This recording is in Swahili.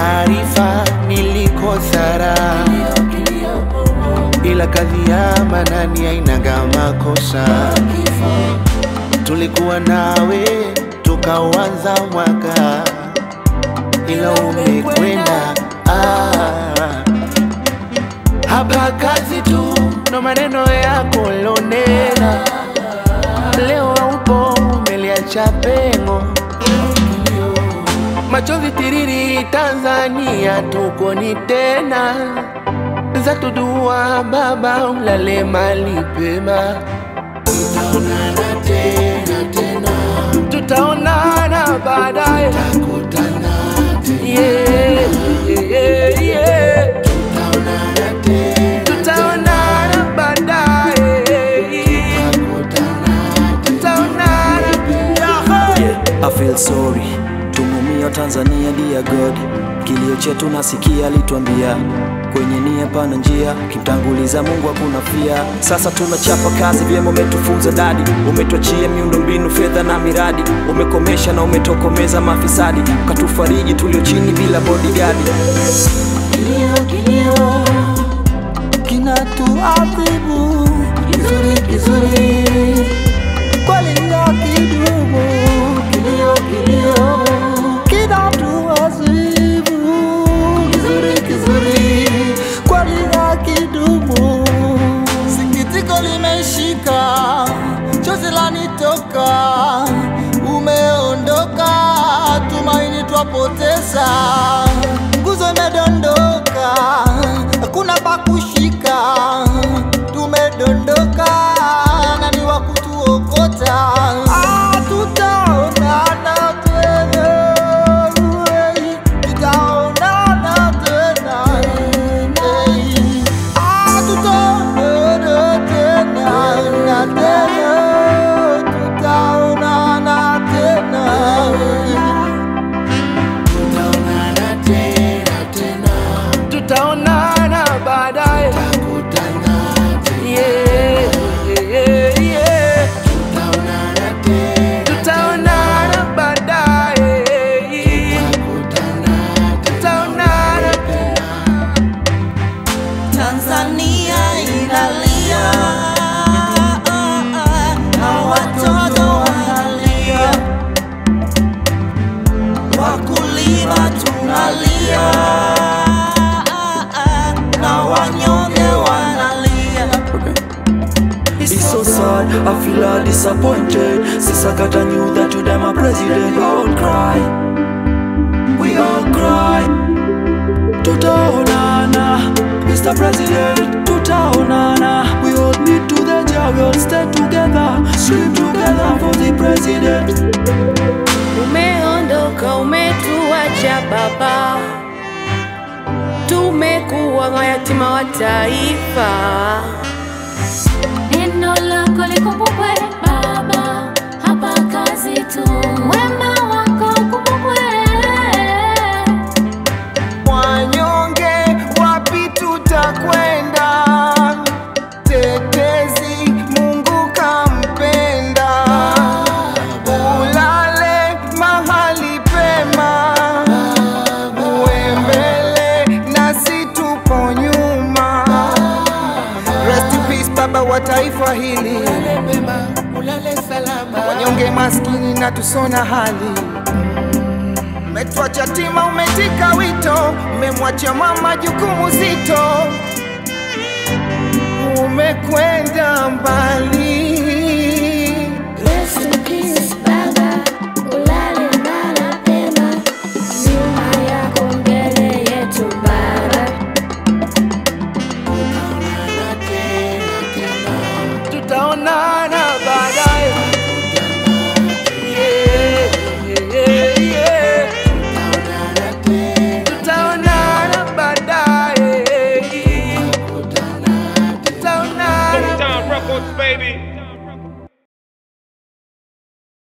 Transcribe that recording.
taarifa nilikosa raha, ila kadhi ya manani hainaga makosa. Tulikuwa nawe tukauanza mwaka, ila umekwenda ah. Hapa kazi tu ndo maneno yako lonena, leo haupo umeliacha pengo machozi tiriri Tanzania tukoni tena za tudua baba ulale mali pema tutaonana tena tena tutaonana baadaye tutakutana tena yeah, yeah, yeah. tutaonana tena tutaonana baadaye tutaonana I feel sorry tumumia Tanzania dear God, kilio chetu nasikia, alituambia kwenye nia pana njia, kimtanguliza Mungu hakuna fia. Sasa tunachapa kazi vyema, umetufunza dadi, umetuachia miundo mbinu, fedha na miradi, umekomesha na umetokomeza mafisadi, ukatufariji tulio chini bila bodyguard. Kilio, kilio kinatuadhibu kizuri kizuri, kweli ndo kidumu. Kilio, kilio kinatuadhibu kizuri kizuri, kweli ndo kidumu. Sikitiko limeshika, chozi lanitoka, umeondoka, tumaini twapoteza, nguzo imedondoka, hakuna pa kushika, tumedondoka, nani wa kutuokota? Ah, tutaonana tena, eh, tutaonana tena, eh, ah, tutaonana tena na tena, tutaonana tena. tutaonana tena tena tutaonana baadaye tutakutana tena yeah, yeah, yeah. tutaonana tena tutaonana baadaye tutakutana tutaonana Tanzania inalia na watoto wanalia, wakulima tunalia na wanyonge wanalia. It's so sad, I feel all disappointed. Since I got a knew that today my president, we all cry. We all cry. Tutaonana, Mr. President, tutaonana. We all need to the job, we all stay together, scream together for the president. Umeondoka, umetuacha baba, tumekuwa mayatima wa taifa. Neno lako likumbukwe Baba, hapa kazi tu. Wema wako ukumbukwe. wanyonge wapi tutakwenda tetezi mungu kampenda ulale mahali pema uwe mbele nasi tupo nyuma Rest in peace baba wa taifa hili wanyonge maskini na tusona hali Umetwacha tima, umetika wito, umemwacha mama jukumu zito, umekwenda mbali